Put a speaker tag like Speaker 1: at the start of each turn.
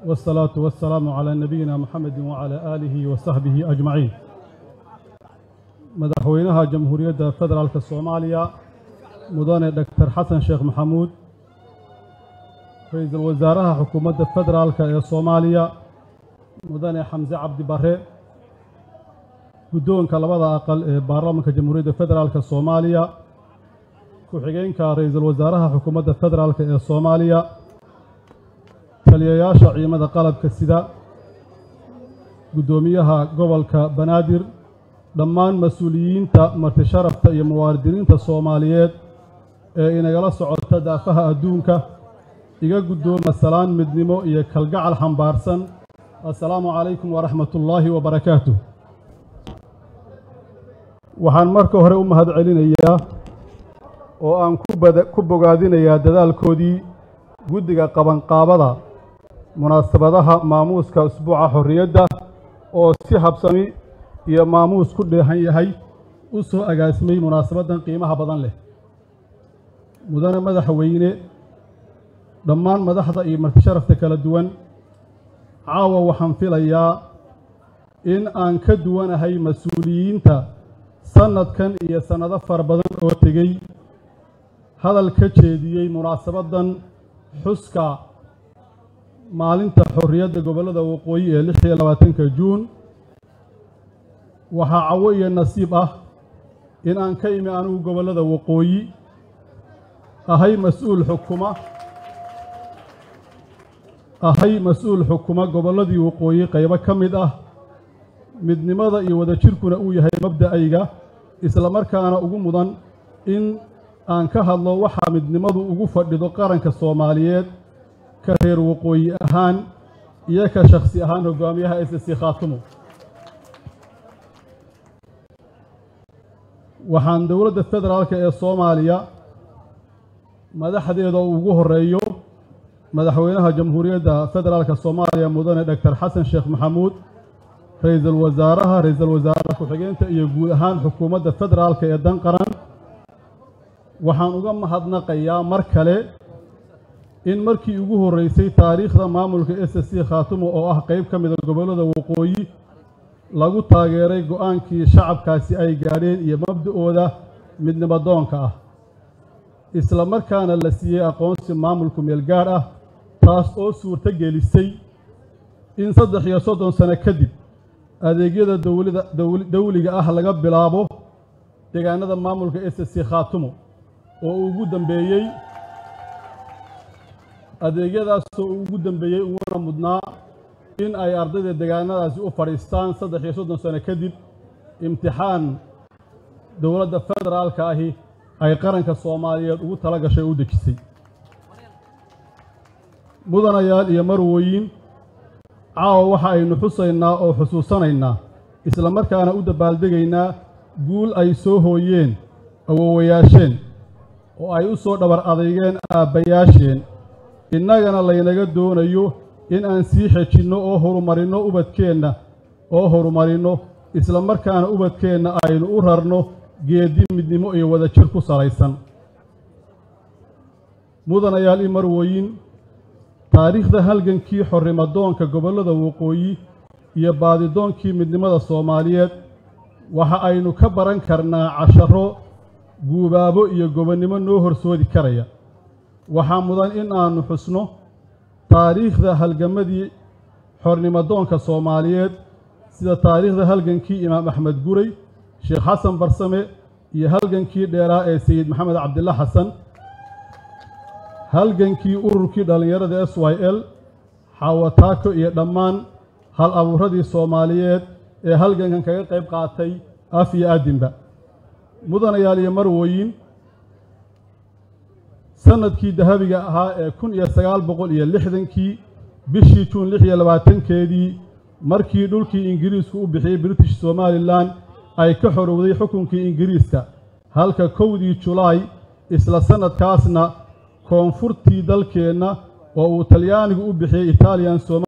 Speaker 1: والصلاة والسلام على نبينا محمد وعلى آله وصحبه أجمعين مدحوينها جمهورية فدرالك الصومالية مدن دكتور حسن شيخ محمود رئيس الوزراء حكومة فدرالك الصومالية مدن حمزة عبد بره guddoonka labada aqal ee baarlamaanka jamhuuriyadda federaalk soomaaliya ku-xigeenka ra-iisul wasaaraha xukuumadda federaalk ee soomaaliya taliyayaasha ciidamada qalabka sida guddoomiyaha gobolka banaadir dhammaan mas-uuliyiinta martisharafta iyo muwaadiniinta soomaaliyeed ee inagala socota daafaha adduunka iga guddooma salaan midnimo iyo kalgacal xambaarsan assalaamu calaykum waraxmatullaahi wabarakaatuh waxaan marka hore u mahad celinayaa oo aan ku bogaadinayaa dadaalkoodii guddiga qabanqaabada munaasabadaha maamuuska usbuuca xorriyadda oo si habsami iyo maamuus ku dheehan yahay u soo agaasimay munaasabaddan qiimaha badan leh mudane madaxweyne dhammaan madaxda iyo martisharafta kala duwan caawa waxaan filayaa in aan ka duwanahay mas-uuliyiinta sannadkan iyo sannado fara badan oo tegey hadal ka jeediyey munaasabaddan xuska maalinta xorriyadda gobollada waqooyi ee lix iyo labaatanka juun waxaa cawo iyo nasiib ah in aan ka imi anigu gobollada waqooyi ahay mas-uul xukuma ahay mas-uul xukuma gobolladii waqooyi qaybo ka mid ah midnimada iyo wadajirkuna uu yahay mabda'ayga isla markaana ugu mudan in aan ka hadlo waxaa midnimadu ugu fadhido qaranka soomaaliyeed ka reer waqooyi ahaan iyo ka shakhsi ahaan hogaamiyaha s c khaatumo waxaan dowladda federaalk ee soomaaliya madaxdeeda ugu horeeyo madaxweynaha jamhuuriyadda federaalka soomaaliya mudane doctor xasan sheekh maxamuud ra-iisul wasaaraha ra-iisul wasaaraha ku-xigeenta iyo guud ahaan xukuumadda federaalka ee dan qaran waxaan uga mahadnaqayaa mar kale in markii ugu horreysay taariikhda maamulka s c khaatumo oo ah qayb ka mida gobollada waqooyi lagu taageeray go-aankii shacabkaasi ay gaadheen iyo mabda'ooda midnimadoonka ah isla markaana la siiyey aqoonsi maamulku meelgaadh ah taas oo suurto gelisay in saddex iyo soddon sano kadib adeegyada dowlada dawliga ah laga bilaabo deegaanada maamulka s c khaatumo oo ugu dambeeyey adeegyadaasoo ugu dambeeyey uguna mudnaa in ay ardayda deegaanadaasi u fadhiistaan saddex iyo soddon sano kadib imtixaan dowladda federaalka ahi ay qaranka soomaaliyeed ugu tala gashay u dejisay mudanayaal iyo marwooyin caawa waxa aynu xusaynaa oo xusuusanaynaa isla markaana u dabaaldegaynaa guul ay soo hooyeen awowayaasheen oo ay u soo dhabar adeygeen aabbayaasheen innagana laynaga doonayo in aan sii xejinno oo horumarinno ubadkeenna oo horumarinno isla markaana ubadkeenna aynu u rarno geedi midnimo iyo wadajir ku salaysan mudanayaal i marwooyin taariikhda halgankii xorrimadoonka gobollada waqooyi iyo baadidoonkii midnimada soomaaliyeed waxa aynu ka baran karnaa casharo guubaabo iyo gobonnimo noo horsoodi karaya waxaa mudan in aannu xusno taariikhda halgamadii xornimadoonka soomaaliyeed sida taariikhda halgankii imaam axmed guray sheekh xasan barsame iyo halgankii dheeraa ee sayid maxamed cabdilla xasan halgankii ururkii dhallinyarada s y l xawataako iyo dhammaan hal abuuradii soomaaliyeed ee halgankan kaga qayb qaatay af iyo addinba mudanayaal iyo marwooyin sannadkii dahabiga ahaa ee kun iyo sagaal boqol iyo lixdankii bishii juun lix iyo labaatankeedii markii dhulkii ingiriisku u bixiyey british somalilan ay ka xorowday xukunkii ingiriiska halka kowdii julaay isla sannadkaasna koonfurtii dalkeenna oo uu talyaanigu u bixiyey italian